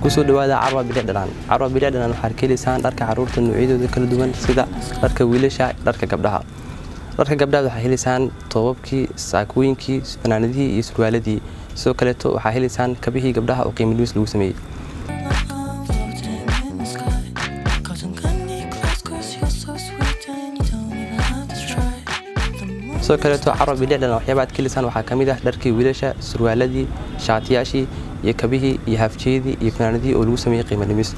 kusoo dhawaada carwa bilic dhanaan carwa bilic dhanaan waxaad ka helaysaan dharka caruurta noocyadooda kala duwan sida dharka wiilasha dharka gabdhaha dharka gabdhaha waxaa helaysaan toobabkii saakooyinkii fanaanadihii iyo surwaaladii sidoo kaleeto waxaa helaysaan kabihii gabdhaha oo qiimo dhimis lagu sameeyey sidoo kaleeto carwa bilicdhan waxyaaba aad ka helaysaan waxaa ka mid ah dharkii wiilasha surwaaladii shaatiyaashii iyo kabihii iyo haafjeedii iyo fanaanadihii oo lagu sameeyey qiimo dhimis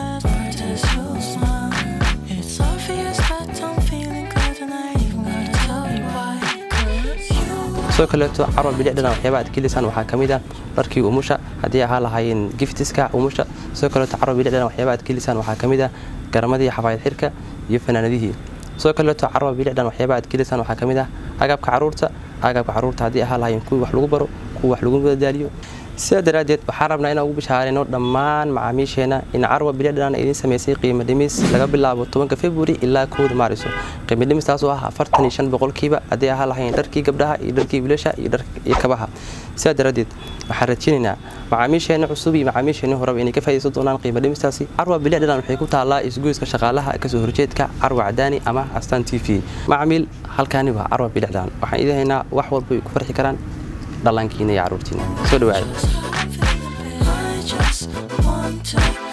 sidoo kaleeto carwa bilicdhan waxyaaba aad ka helaysaan waxaa ka mid ah dharkii umusha haddii ahaa lahaayeen giftiska umusha sidoo kaleeto carwa bilicdhan waxyaaba aad ka helaysaan waxaa ka mid ah garamadii xafaayad xirka iyo fanaanadihii sidoo kaleeto carwa bilicdhan waxyaaba aad ka helaysaan waxaa ka mid ah agabka caruurta agabka caruurta haddii ahaa lahaayeen kuwii wax lagu baro kuwa wax lagu madadaaliyo sidaa daraaddeed waxaan rabnaa inaan ugu bishaarayno dhammaan macaamiisheenna in carwa bilicdhan idin samaysay qiimo dhimis laga bilaabo tobanka februari ilaa kowda maariso qiimo dhimistaas oo ah afartan iyo shan boqolkiiba haddii ahaa lahayn dharkii gabdhaha iyo dharkii wiilasha iyo kabaha sidaa daraaddeed waxaan rajinaynaa macaamiisheenna cusub iyo macaamiisheenna horeba inay ka faa'idaysan doonaan qiimo dhimistaasi carwa bilicdhan waxay ku taallaa isgoyska shaqaalaha kasoo horjeedka carwa cadaani ama astaan t v macamiil halkaani waa carwa bilicdhan waxaan idin haynaa wax walba ay ku farxi karaan dhallaankiina iyo carruurtiina soo dhawaada